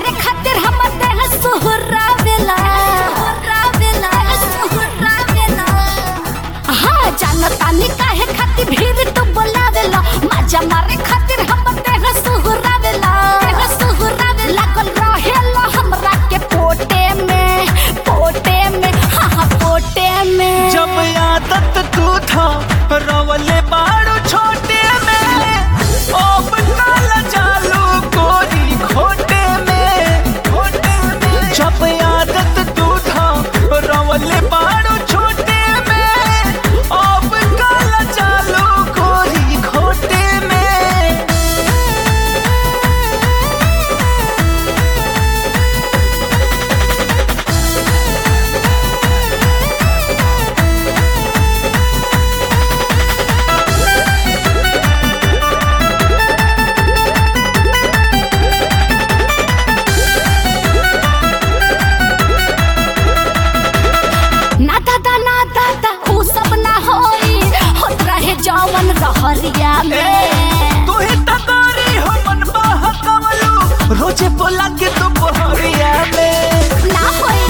मारे खातिर हमर देह सुहरावेला सुहरावेला सुहरावेला हाँ जानतानी काहे खातिर भीड़ तू बोलावेला मजा मारे खातिर हमर देह सुहरावेला देह सुहरावेला लागल रहेला हमरा के पोटे में पोटे में हाँ हाँ पोटे में जब आदत तू था रवले बाड़ू छोटे में अब काला चालू गोरी खोटे में खोटे में जब आदत तू था रवले बाड़ू छोटे में अब काला चालू गोरी खोटे में ना दादा ना दादा ऊ सब ना होई होत रहे जवन रहरिया में तू ही तगारी हो मन बहकवलू रोजे बोला के तू बहरिया में ना होई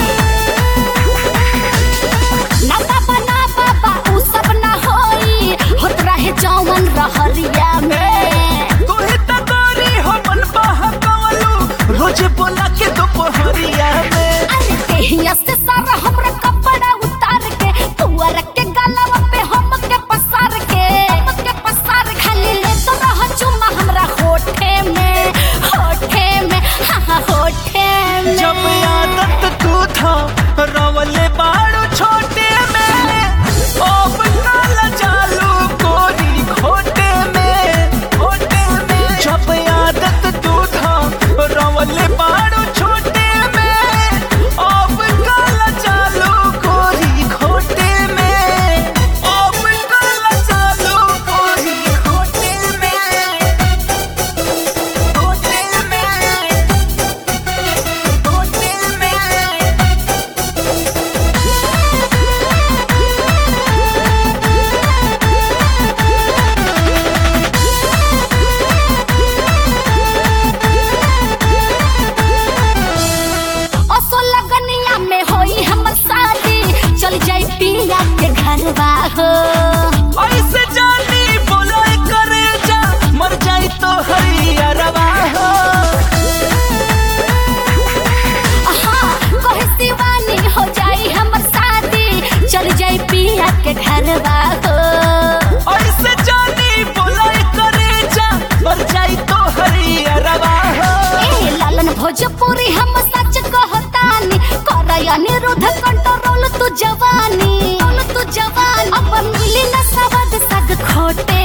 ना बाबा ना बाबा ऊ सब ना होई होत रहे जवन रहरिया में तू ही तगारी हो मन बहकवलू रोजे बोला के तू बहरिया में अरे देहिया से सारा हमरा कपड़ा उतार के पुअर के गलवा पे हम के पसार के हम के पसार खाली ले तो रह चुमा हमरा होठे में होठे में हाँ हाँ होठे में जब आदत तू था रवले बाड़ू छोटे में अब काला चालू गोरी खोटे में खोटे में जब आदत तू था रवले बाड़ू छोटे में अब काला चालू गोरी खोटे में अब काला चालू गोरी खोटे में खोटे में खोटे में असो लगनिया में होई हमर शादी चल जाई पिया के घरवा हो ऐसे जानी बोले करे जा मर जाई तो हरियरवा हो हाँ कहे शिवानी हो जाई हमर शादी चल जाई पिया के घरवा हो ऐसे जानी बोले करे जा मर जाई तो हरियरवा हो ए लालन भोजपुरी हम सच कहतानी करया निरुद्ध कंट्रोल तू जवानी तू जवानी अब मिली न सवद सग खोटे